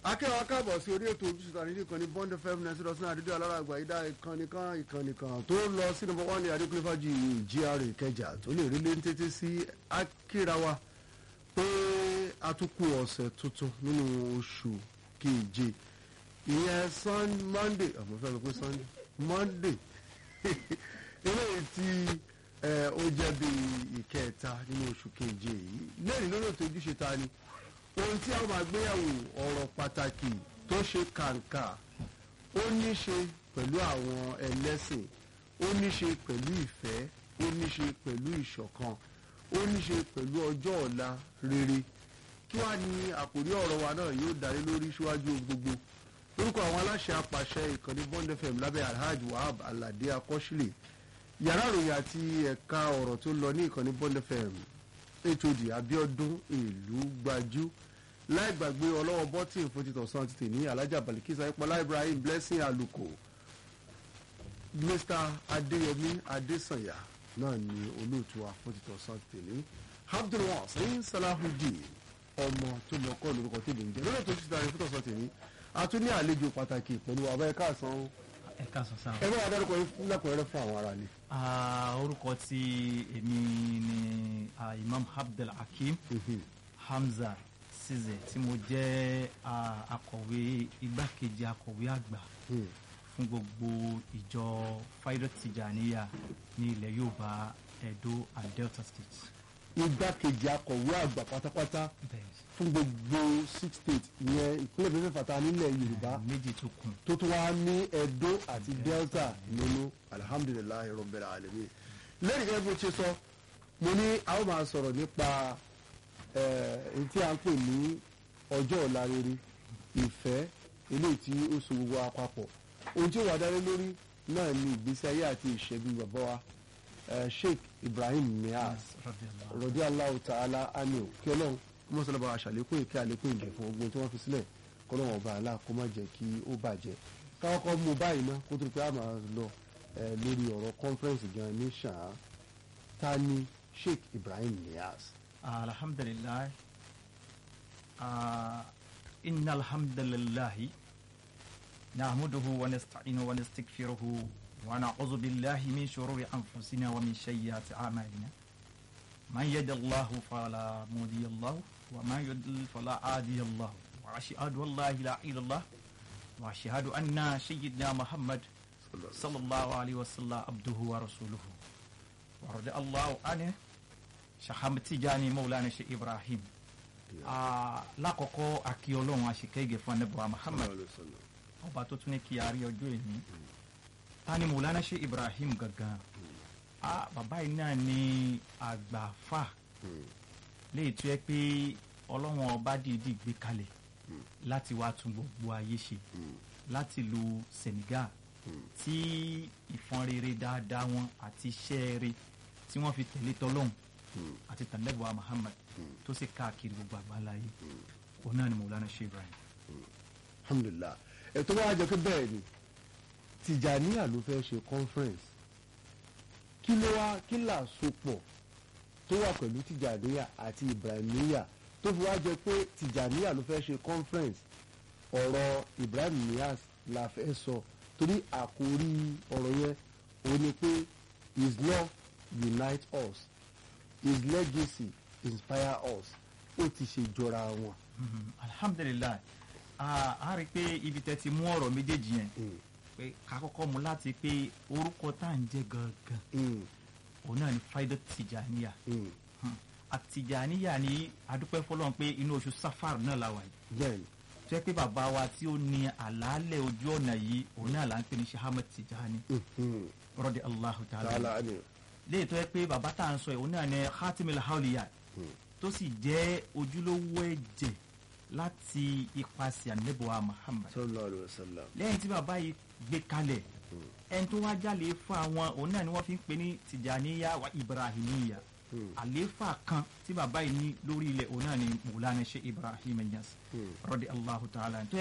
akẹ́wọ̀n akábọ̀ sí orí ètò ojúṣe tàbí ìkànnì bond fm ninety dot nine àdúgbò alára àgbà ìdá ìkànnì kan ìkànnì kan tó ń lọ sí number one ní adékúnlé fàájì gra ìkẹjà tó lè rí léńté tètè sí akírawa pé a tún kú ọ̀sẹ̀ tuntun nínú oṣù keje ìyẹn sun monday àmọ́ fẹ́ lọ pé sunday monday eléyìí tí ó jẹ́ bí ìkẹta nínú oṣù keje yìí lẹ́yìn lórí ètò ojúṣe ta ni ohun tí a máa gbéyàwó ọ̀rọ̀ pàtàkì tó ṣe kàǹkà ó ní ṣe pẹ̀lú àwọn ẹlẹ́sìn ó ní ṣe pẹ̀lú ìfẹ́ ó ní ṣe pẹ̀lú ìṣọ̀kan ó ní ṣe pẹ̀lú ọjọ́ ọ̀la rere kí wàá ní àkòrí ọ̀rọ̀ wa náà yóò darí lórí síwájú ohun gbogbo lórúkọ àwọn aláṣẹ apàṣẹ ìkànnì bond fm lábẹ́ alhaj wahab alade akọ́ṣílẹ̀ yàrá ìròyìn àti ẹ̀ka ọ̀rọ̀ tó lọ ní ìkànnì bond fm hod abiodun ìlú gbajú láì gbàgbé ọlọ́wọ́ bọ́tìn fún títọ̀ sàn títì ní alájà balikisa ìpọ́lá ibrahim blessing aluko mr adéyẹmí adésànyà náà ni olóòtú wa fún títọ̀ sàn títì ní abdulwasin salahudeen ọmọ tó mọ kọ́ lórúkọ tèmi ń jẹ́ lórí ètò ìṣúná rẹ̀ fún títọ̀ sàn títì ní a tún ní àlejò pàtàkì pẹ̀lú àbá ẹ̀ka àsán ẹ̀ka sọ̀sán. ẹ bá wa dárúkọ lẹ́kọ̀ọ́rẹ́ fún àwọn ará ni. orúkọ tí èmi ni ah, imam abdul hakim hamza size tí mo jẹ́ ah, akọ̀wé igbákejì akọ̀wé àgbà fún gbogbo ìjọ faidat tijaniya ní ilẹ̀ yorùbá edo and delta state. igbákejì akọ̀wé àgbà pátápátá bẹ́ẹ̀ fún gbogbo six states ìyẹn ìpínlẹ̀ mẹ́fẹ̀ẹ́fà nílẹ̀ yorùbá méjì tó kù. tó tún wá ní edo àti delta nínú alihamudulilayi rọbẹrẹ alẹmi lẹ́yìn gẹ́gẹ́ bí o ṣe sọ mo ní a ó máa sọ̀rọ̀ nípa èyí tí a ń pè ní ọjọ́ ọ̀la rere ìfẹ́ eléyìí tí ó so gbogbo àpapọ̀ ohun tí ó wà dáre lórí náà ni ìgbésí ayé àti ìṣẹ́gun bàbá wa eh, sheikh ibrahim nias Radiyallahu. rọ̀dí aláwọ̀ tààlà ánìò kí ọlọ́run kó mọ̀ sọ́lá bá wa ṣàlékún ìkẹ́ àlékún ìgẹ̀ fún ogun tí wọ́n fi sílẹ̀ kọ́ lọ́wọ́ ọba àlá kó má jẹ́ kí ó bàjẹ́ káwọn kọ́ mú báyìí ná kó tó di pé a máa lọ eh, lórí ọ̀rọ̀ conference gan ní ṣáà ta ni sheikh ibrahim nias. alhamdulilayi inna alhamdulilayi nahmuduhu wa nasta'inu wa nastaghfiruhu wa na'udhu billahi min shururi anfusina wa min sayyiati a'malina man yahdihillahu fala mudilla lahu wa man yudlil fala hadiya lahu wa ashhadu an la ilaha illallah wa ashhadu anna sayyidina muhammad sallallahu alaihi wasallam abduhu wa rasuluhu wa radiyallahu anhu saham tijani maulana shi ibrahim Ah, lákọ̀ọ́kọ́ akí ọlọ́run àṣekẹ́gẹ̀ fún anábọ̀wá muhammad ọba tó tún ní kí a rí ọjọ́ ìní ta ni maulana shi ibrahim gangan Ah, bàbá yìí náà ní àgbàfà léyìí tó yẹ pé ọlọ́run ọba dìídì gbé kalẹ̀ láti wá tún gbogbo ayé ṣe láti lu senegal tí ìfọn rere dáadáa wọn àti iṣẹ́ rere tí wọ́n fi tẹ̀lé tọ́lọ́hún àti tàlẹ́bùwà muhammad tó sì káàkiri gbogbo àgbáláyé òun náà ni maulana sheikh ibrahim. alhamdulilah ètò wa jẹ́ pé bẹ́ẹ̀ ni tìjàníyà ló fẹ́ ṣe conference kí ló wá kí là sopọ̀ tó wà pẹ̀lú tìjàníyà àti ibrahimiya tó fi wá jẹ́ pé tìjàníyà ló fẹ́ ṣe conference ọ̀rọ̀ ibrahim niyas la fẹ́ sọ torí àkórí ọ̀rọ̀ yẹn òun ni pé his love unite us his legacy inspire us ó ti ṣe jọra wọn. Mhm. alhamdulilayi Ah, a rí i pé ibi tẹ́ ti mú ọ̀rọ̀ méjèèjì yẹn Mm. pé ká kọ́kọ́ mú láti pé orúkọ tá à ń jẹ́ gangan Mm, òun náà ni faidat tijaniya mm. Hmm. àtijaniya ni adúpẹ́ fọlọ́n pé inú oṣù safar náà la wà yìí bẹ́ẹ̀ ni tó yẹ pé bàbá wa tí ó ní àlàálẹ̀ ojú ọ̀nà yìí òun náà là ń pè ní shahamed tijani Mhm. rọ́dí allahu ta'ala tààlà ni léyìí tó yẹ pé bàbá tá à ń sọ yìí òun náà ní khatimil hawliya tó sì jẹ́ ojúlówó ẹ̀jẹ̀ láti ipasẹ̀ anabuwa muhammad sallallahu alayhi wa sallam. lẹ́yìn tí bàbá yìí gbé kalẹ̀ ẹni tó wá jálè fún àwọn òun náà ni wọ́n fi ń pè ní tijaniya wa ibrahimiya àlééfà kan tí bàbá yìí ní lórí ilẹ̀ òun náà ni mùlánà ṣe ibrahim ẹ̀yàs rọ́dí allahu ta'ala tó yẹ